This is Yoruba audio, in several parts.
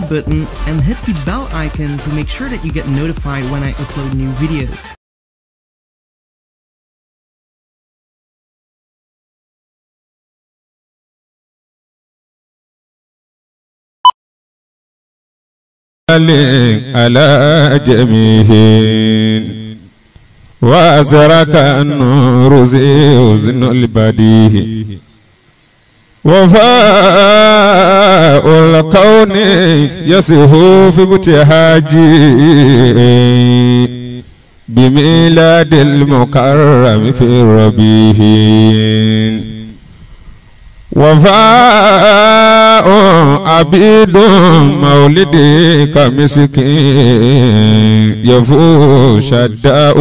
subscribe button and hit the bell icon to make sure that you get notified when I upload new videos. على جميعهم وأزرك النور زي حزن البديه وفاء الكون يسهو في ابتهاجي بميلاد المكرم في الربيع وفاء عبيد مولدك مسكين يفو شداء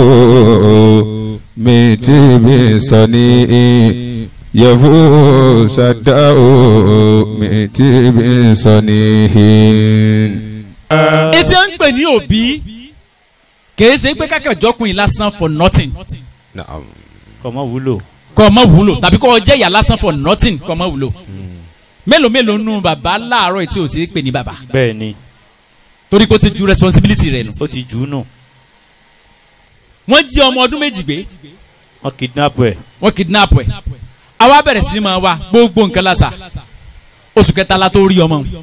ميتي بصنيع يفو شداء ميتي بصنيع ètí à ń pè ní òbí kìí ṣe pé kákàjọkùn yìí lásán for nothing kọ́mọ wúlò. kọ́ ọ mọ̀ wúlò tàbí kọ́ ọ jẹ́ ìyá lásán for nothing kọ́ ọ mọ̀ wúlò mélòó mélòó nù bàbá láàárọ̀ yìí tí ò sí pè ní bàbá bẹ́ẹ̀ ni torí pé ó ti ju responsibility rẹ̀ nù. ó ti jù ú nù wọ́n jí ọmọ ọdún méjì gbé wọ́n kidnap ẹ̀. wọ́n kidnap ẹ̀ àwa bẹ̀rẹ̀ sí ni máa wá gbogbo nǹkan lásà oṣù kẹta la tó rí ọmọ òun.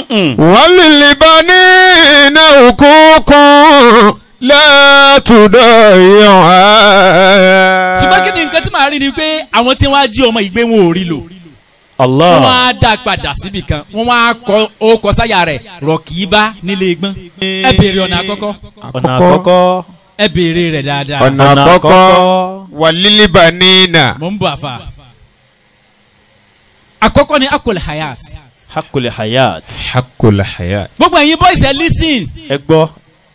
وللبنين حقوق لا تضيعها ṣùgbọ́n kí ni nǹkan tí màá rí ni pé àwọn tí wọ́n á jí ọmọ ìgbé wọn ò rí lò wọ́n Allah á dá padà síbi kan wọ́n á kọ ó kọ sáyà rẹ̀ rọ̀kìíbá nílé gbọ́n ẹ béèrè ọ̀nà àkọ́kọ́ ọ̀nà àkọ́kọ́ ẹ béèrè rẹ̀ dáadáa ọ̀nà àkọ́kọ́ وللبنين mò ń bọ̀ àfa. àkọ́kọ́ ni akol hayat hakule hayat حق الحياة gbogbo ẹ̀yin boys ẹ listen ẹ gbọ́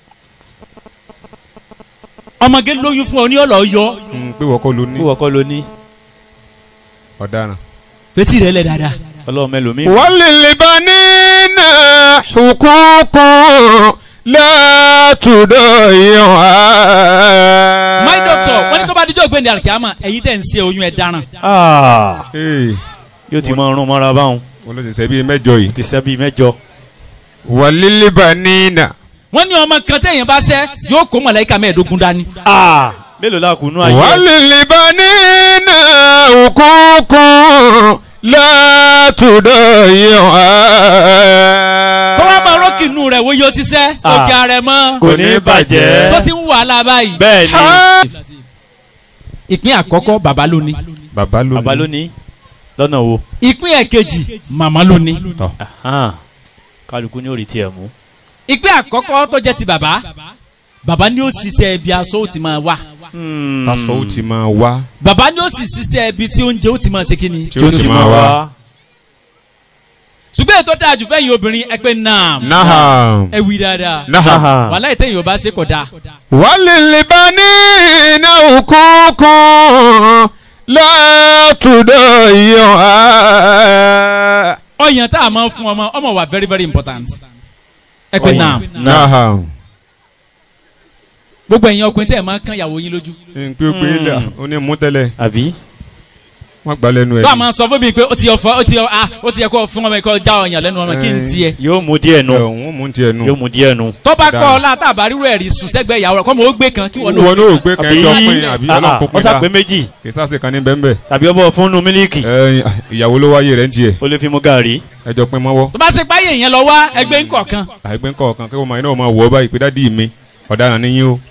ọmọge lóyún fún ọ ní ọ̀lọ́ yọ pé wọ́n kọ́ ló ní wíwọ́ kọ́ ló ní ọ̀daràn. fetí rẹ lẹ dáadáa. ọlọ́run mẹ́lòmíì. وللبنين حقوق لا تضيعها my doctor wọ́n ní tó bá dijọ́ gbẹ̀ndẹ̀ alikiyama ẹ̀yin tẹ̀ ń ṣe oyún ẹ̀ dáràn. Ah, Ee, yóò ti máa rún mọ́ra báwọn wọ́n ló ti sẹ́ bíi mẹ́jọ yìí. ti sẹ́ bíi mẹ́jọ. وللبنين wọ́n ní ọmọ kan tẹ̀yìn bá ṣẹ́ yóò kó mọ̀lẹ́kà mẹ́ẹ̀ẹ́dógún dání. Ah, mélòó la kùnú ayé. وللبنين حقوق لا تضيعها kọ́ wá máa rọ́ọ̀kì inú rẹ̀ wo yóò ti ṣẹ́ Ah. òkè ààrẹ mọ́. kò ní bàjẹ́. sọ ti ń wàhálà báyìí. bẹ́ẹ̀ ni Ah. ìpín àkọ́kọ́ bàbá ló ní. bàbá ló bàbá ló ní lọ́nà wo. ìpín ẹ̀kejì màmá ló ní. tọ́ Ahan, kálukú ní orí tiẹ̀ mú. ìpín àkọ́kọ́ tó jẹ́ ti bàbá bàbá ni ó ṣiṣẹ́ ibi aṣọ ó ti máa wà. tasọ ó ti máa wá bàbá ni ó sì ṣiṣẹ́ ibi tí oúnjẹ ó ti máa ṣe kí ni. tí ó ti máa wá. ṣùgbọ́n ètò dáa jù fẹ́yìn obìnrin ẹ pé naam naham ẹ wí dáadáa naham. wàhálà ìtẹ̀yìn ò bá ṣe kọ̀ dáa. وللبنين حقوق لا تضيعها ọyàn tá a máa ń fún ọmọ ọmọ wa very very important. ẹ pé Ọyàn. naam naham. gbogbo ẹ̀yin ọkùnrin tí ẹ̀ máa ń kán ìyàwó yín lójú. n pé pé dà ó ní mú tẹ́lẹ̀ àbí. wọ́n gbà lẹ́nu ẹ̀. tó a máa sọ fún mi pé ó ti yẹ fọ ó ti yẹ ah ó ti yẹ kó fún ọmọ yìí kó já ọyàn lẹ́nu ọmọ kí n tiẹ̀. yóò mú díẹ̀ nù. wọ́n mú tiẹ̀ nù. yóò mú díẹ̀ nù. tó bá kọ́ ọ láta àbárírò ẹ̀rí sùn sẹ́gbẹ́ ìyàwó rẹ̀ kọ́ mọ̀ ó gbé kan kí wọ́n wọn lò. n'o gbé kẹjọ pin àbí ọlọ́run kó pin wọ́n sá ta pé méjì kì í sáà kan ní bẹ́ẹ̀ tàbí ọbọ̀ fúnnu mílíkì bẹ́ẹ̀ ìyàwó ló wáyé rẹ̀ ń tiẹ̀ ó lè fi mú gàrí. ẹjọ́ pin mọ́wọ́ tó bá ṣe páyé yẹn lọ wá ẹgbẹ́ ńkọ̀ọ̀kan àìgbẹ́ ńkọ̀ọ̀kan kí wọ́n máa iná máa wọ̀ ọ́ báyìí pé dádì mi ọ̀daràn ni yín o